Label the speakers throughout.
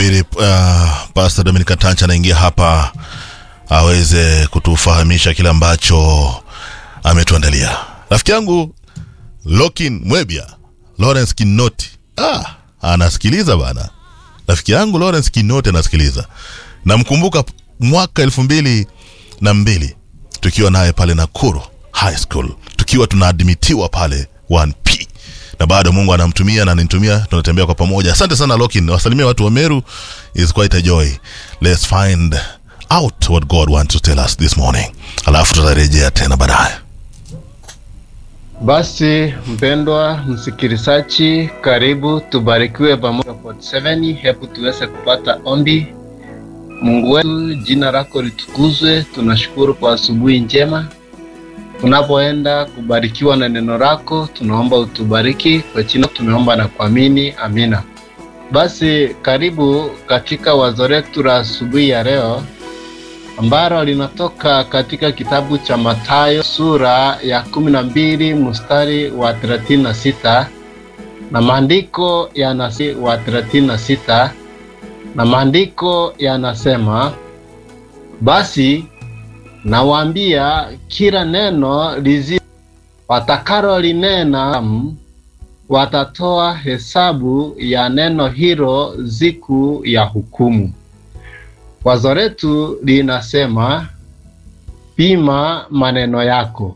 Speaker 1: nasubiri uh, Pastor Dominic Tancha anaingia hapa aweze kutufahamisha kile ambacho ametuandalia. Rafiki yangu Lokin Mwebia Lawrence Kinoti ah, anasikiliza bana. Rafiki yangu Lawrence Kinoti anasikiliza. Namkumbuka mwaka elfu mbili na mbili tukiwa naye pale Nakuru High School tukiwa tunaadmitiwa pale 1P na bado Mungu anamtumia na ananitumia, tunatembea kwa pamoja. Asante sana Lokin, wasalimia watu wa Meru, is quite a joy. Let's find out what God wants to tell us this morning, alafu tutarejea tena baadaye.
Speaker 2: Basi mpendwa msikilizaji, karibu tubarikiwe pamoja 47. Hebu tuweze kupata ombi. Mungu wetu, jina lako litukuzwe. Tunashukuru kwa asubuhi njema tunapoenda kubarikiwa na neno lako, tunaomba utubariki kwa jina, tumeomba na kuamini, amina. Basi karibu katika wazo letu la asubuhi ya leo ambalo linatoka katika kitabu cha Mathayo sura ya kumi na mbili mstari wa thelathini na sita na maandiko yanasi wa thelathini na sita na maandiko yanasema basi nawaambia kila neno lizi watakalo linena watatoa hesabu ya neno hilo siku ya hukumu. Wazo letu linasema pima maneno yako,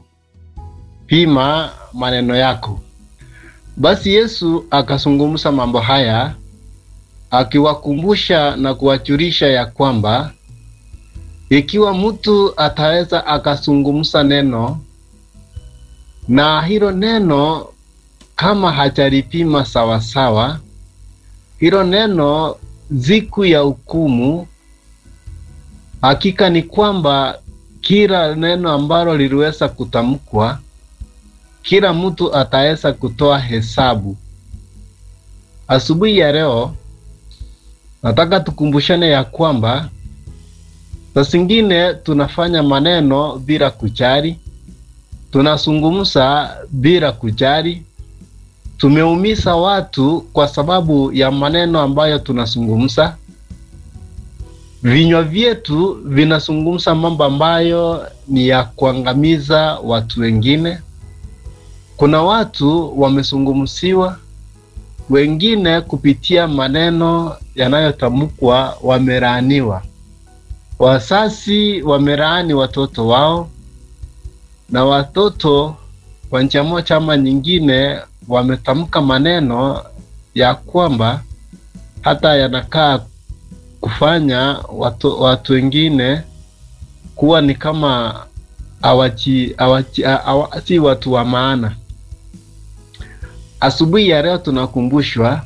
Speaker 2: pima maneno yako. Basi Yesu akazungumza mambo haya akiwakumbusha na kuwajulisha ya kwamba ikiwa mtu ataweza akazungumza neno na hilo neno kama hajalipima sawasawa, hilo neno siku ya hukumu, hakika ni kwamba kila neno ambalo liliweza kutamkwa, kila mtu ataweza kutoa hesabu. Asubuhi ya leo nataka tukumbushane ya kwamba saa zingine tunafanya maneno bila kujali, tunazungumza bila kujali, tumeumiza watu kwa sababu ya maneno ambayo tunazungumza. Vinywa vyetu vinazungumza mambo ambayo ni ya kuangamiza watu wengine. Kuna watu wamezungumziwa, wengine kupitia maneno yanayotamkwa wamelaaniwa. Wazazi wamelaani watoto wao, na watoto kwa njia moja ama nyingine wametamka maneno ya kwamba hata yanakaa kufanya watu, watu wengine kuwa ni kama awachi, awachi, awa, si watu wa maana. Asubuhi ya leo tunakumbushwa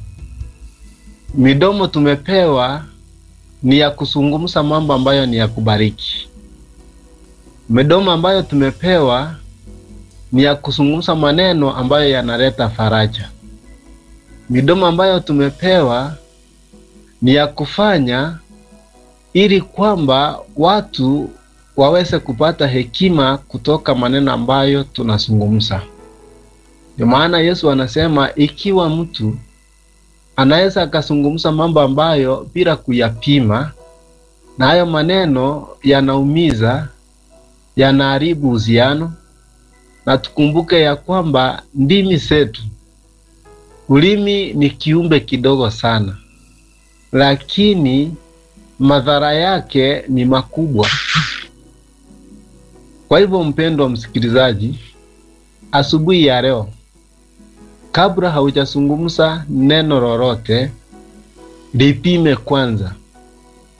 Speaker 2: midomo tumepewa ni ya kuzungumza mambo ambayo ni ya kubariki. Midomo ambayo tumepewa ni ya kuzungumza maneno ambayo yanaleta faraja. Midomo ambayo tumepewa ni ya kufanya ili kwamba watu waweze kupata hekima kutoka maneno ambayo tunazungumza. Ndio maana Yesu anasema ikiwa mtu anaweza akazungumza mambo ambayo bila kuyapima, na hayo maneno yanaumiza, yanaharibu uhusiano. Na tukumbuke ya kwamba ndimi zetu, ulimi ni kiumbe kidogo sana, lakini madhara yake ni makubwa. Kwa hivyo, mpendwa msikilizaji, asubuhi ya leo kabla haujazungumza neno lolote, lipime kwanza.